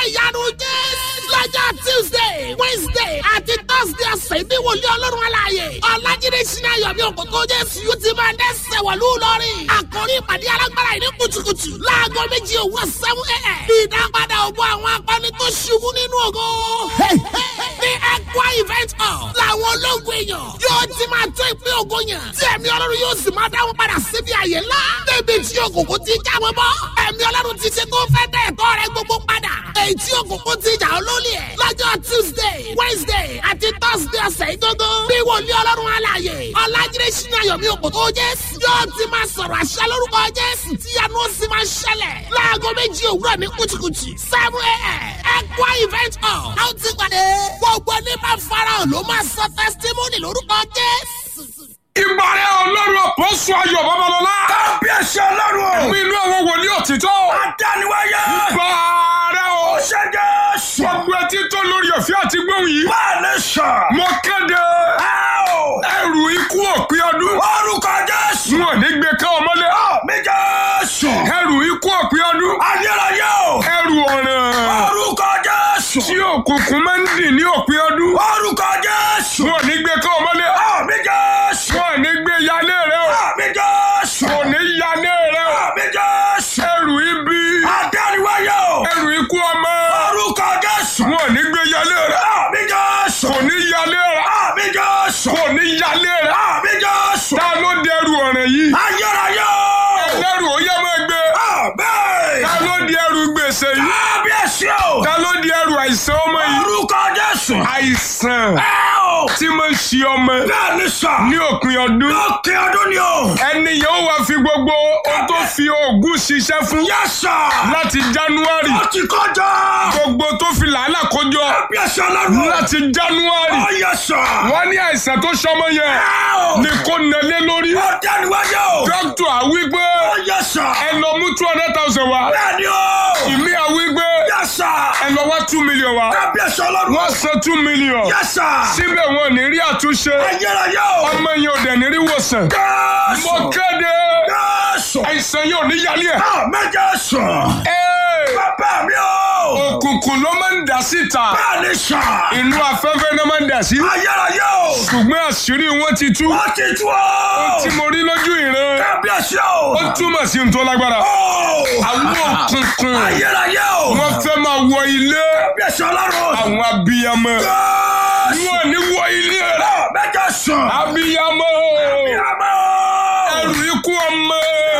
iṣẹ́ ìyanu jẹ́. lọ́jọ́ tuesday wednesday àti thursday ọ̀sẹ̀ ní wòlíì ọlọ́run aláàyè. ọ̀làjídé sinna yọ̀bí òkòtò jésù yóò ti máa dẹ́sẹ̀ wọ̀lú lọ́rìn. àkórí ìpàdé alágbára yìí ní kùtùkùtù. láago méjì òwúrọ̀ seven a.m. ìdápadà ògbó àwọn akọni tó ṣubú nínú ògo. ní ẹ̀kọ́ event hall làwọn ológun èèyàn yóò ti máa tó ìpín ògo yàn. tí ẹ̀mí ọlọ́run yóò sì máa dáwọn padà síbi àyè ńlá. débi tí òkùnkùn ti já wọn bọ́. ẹ̀mí ọlọ́run ti ṣe tó fẹ́ dẹ́ ẹ̀tọ́ rẹ gbogbo padà. èyí tí òkùnkùn ti jà olólè ẹ̀. lọ́jọ́ tuesday wednesday àti thursday ọ̀sẹ̀ ìgbógó. bí wòlíì ọlọ́run alààyè ọ̀làjídé sínú ayọ̀mí òkòtò jésù. yóò ti máa sọ̀rọ̀ àṣẹ lórúkọ jésù tí yanu ó sì máa ṣẹlẹ̀. láago méjì òwúrọ̀ ní kùtùkùtù seven a.m. ẹ̀kọ́ event hall. a ó ti pàdé. gbogbo ní bá farahàn ló máa sọ testimony lórúkọ jésù. ìbàrẹ̀ ọlọ́run àpọ́sù ayọ̀ babalọ́lá. kábíyèsí ọlọ́run o. mi inú àwọn wòlíì òtítọ́. adániwáyé. bàárẹ̀ o. ṣé jésù. gbogbo etí tó lórí ọ̀fẹ́ àti gbóhùn yìí. máa ní sàn. mo kéde ẹ o. ẹrù ikú òpin ọdún. orúkọ jésù. wọn ò ní gbé ká ọmọlé. mi jésù. ẹrù ikú òpin ọdún. ayérayé o. ẹrù ọ̀ràn. orúkọ jésù. tí òkùnkùn máa ń dì ní òpin ọdún. orúkọ jésù. wọn ò ní gbé ká ọmọlé. mi jésù. wọn ò ní gbé yálé rẹ o. mi jésù. kò ní yálé rẹ o. mi jésù. ẹrù ibi. adániwáyé o. ẹrù ikú ọmọ. orúkọ jésù. wọn ò ní gbé yálé rẹ. mi jésù. kò ní yálé rẹ. mi jésù. kò ní yálé rẹ. mi jésù. ta ló dẹrù ọ̀ràn yìí. ayérayé o. ẹlẹ́rù ó yẹ máa gbé. bẹ́ẹ̀. ta ló di ẹrù gbèsè yìí. kábíyèsí o. ta ló di ẹrù àìsàn ọmọ yìí. orúkọ jésù. àìsàn ẹ o. tí máa ń ṣe ọmọ bẹ́ẹ̀ ni sà. ní òpin ọdún. lókè ọdún ni o. ẹni yẹn ó wá fi gbogbo ohun tó fi oògùn ṣiṣẹ́ fún yẹ sà. láti january ó ti kọjá. gbogbo tó fi làálàá kójọ kábíyèsí ọlọ́run. láti january ó yẹ sà. wọ́n ní àìsàn tó ṣọmọ yẹn ẹ o. ní kò nẹlé lórí. ó dẹnu wáyé o. dókítà àwígbé ó yẹ sà. ẹ lọ mú two hundred thousand wá bẹ́ẹ̀ ni o. ìmí àwígbé yẹ sà. ẹ lọ wá two million wá kábíyèsí ọlọ́run. wọ́n san two million yẹ sà. síbẹ̀ wọn ò ní rí àtúnṣe ayérayé o. ọmọ yẹn ò dẹ̀ ní rí wòsàn. jésù. mo kéde jésù. àìsàn yóò ní yálé ẹ̀. àmín jésù. Ee, bàbá mi o. òkùnkùn ló máa ń dà síta bẹ́ẹ̀ ni sà. inú afẹ́fẹ́ náà máa ń dà sí ayérayé o. ṣùgbọ́n àṣírí wọn ti tú ó ti tú o. tí mo rí lójú ìran kábíyèsí o. ó túmọ̀ sí ohun tó lágbára o. àwọn òkùnkùn ayérayé o. wọ́n fẹ́ máa wọ ilé kábíyèsí ọlọ́run. àwọn abiyamọ jésù. wọn ní wọ ilé rẹ mẹ́jọ sùn. abiyamọ àmọ́. ẹrù ikú ọmọ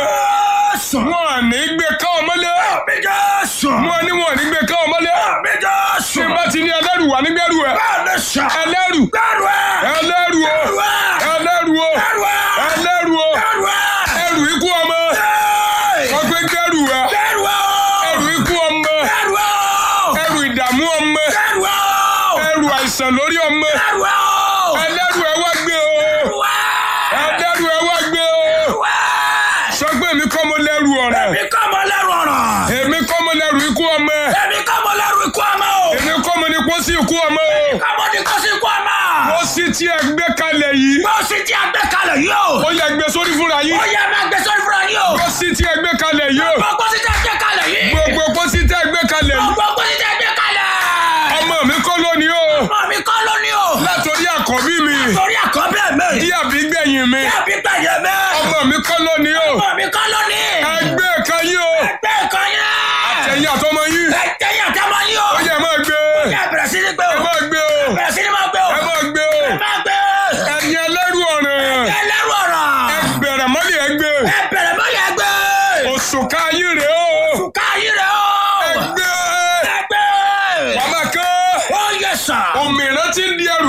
jésù. wọn ní gbé ká ọmọlé mẹ́jọ sùn. wọn ní wọn ní gbé ká ọmọlé mẹ́jọ tí sùn. n bá ti ní ẹlẹ́rù wà nígbẹ́rù ẹ bẹ́ẹ̀ ni sà. ẹlẹ́rù bẹ́ẹ̀rù ẹ̀. ẹlẹ́rù o bẹ́ẹ̀rù ẹ̀. ẹlẹ́rù o bẹ́ẹ̀rù ẹ̀. ẹlẹ́rù o bẹ́ẹ̀rù ẹ̀. ẹrù ikú ọmọ wọ́n gbé gbẹ́rù ẹ bẹ́ẹ̀rù ẹ̀. ẹrù ikú ọmọ bẹ́ẹ̀rù ẹ̀. ẹrù ìdààmú ọmọ bẹ́ẹ̀rù ẹ̀. ẹrù àìsàn lórí ọmọ bẹ́ẹ̀rù ẹ̀. ẹlẹ́rù ẹ wá gbé o ẹlẹ́rù ẹ wá gbé o sọ pé èmi kọ́ mo lẹ́rù ọ̀rẹ́ Èmi kọ́ mọ lẹ́rù ọ̀rọ̀. èmi kọ́ mo lẹ́rù ikú ọmọ Èmi kọ́ mọ lẹ́rù ikú ọmọ o. èmi kọ́ mo ní pósí ikú ọmọ o Kọ́mọ ní kó sí ikú ọmọ. pósí tí ẹ gbé kalẹ̀ yìí Bó sì ti àgbẹ̀ kalẹ̀ yìí o. ó yẹ gbé sórí fúnra yín Ó yẹ máa gbé sórí fúnra yín o. pósí tí ẹ gbé kalẹ̀ yìí o Gbogbo sì ti àgbẹ̀ kalẹ̀ yìí. gbogbo pósí tí ẹ gbé kalẹ̀ yìí Gbogbo sì ti àgbẹ̀ kalẹ̀. ọmọ mi kọ́ lónìí o Ọmọ mi kọ́ lónìí o. látòrí àkọ́bí mi Torí àkọ́bí ẹ̀ mẹ́. dí àbí gbẹ̀yìn mi Bí gbẹ̀yẹ̀ mẹ́. ọmọ mi kọ́ lónìí o Ọmọ mi kọ́ lónìí. ẹgbẹ́ kan yín o Ẹgbẹ́ kan yẹn. ẹ̀yìn àtọmọ yín Ẹgbẹ́ yẹn àti ọmọ yín o. ó yẹ máa gbé Ẹ bẹ̀rẹ̀ sí ní gbé ẹ o. máa gbé o Bẹ̀rẹ̀ sí ní máa gbé o. ẹ máa gbé o Ẹ máa gbé. ẹ̀yin ẹlẹ́rù ọ̀ràn Ẹ lẹ́rù ọ̀rọ̀. ẹ bẹ̀rẹ̀ mọ́lẹ̀ ẹ gbé Ẹ bẹ̀rẹ̀ mọ́ yẹn gbé. òṣùká yín rèé o Káyí rẹ̀ o. ẹ gbé Ẹgbẹ́. bàbá kan Ó yẹ sà. òmìnira ti ń di ẹrù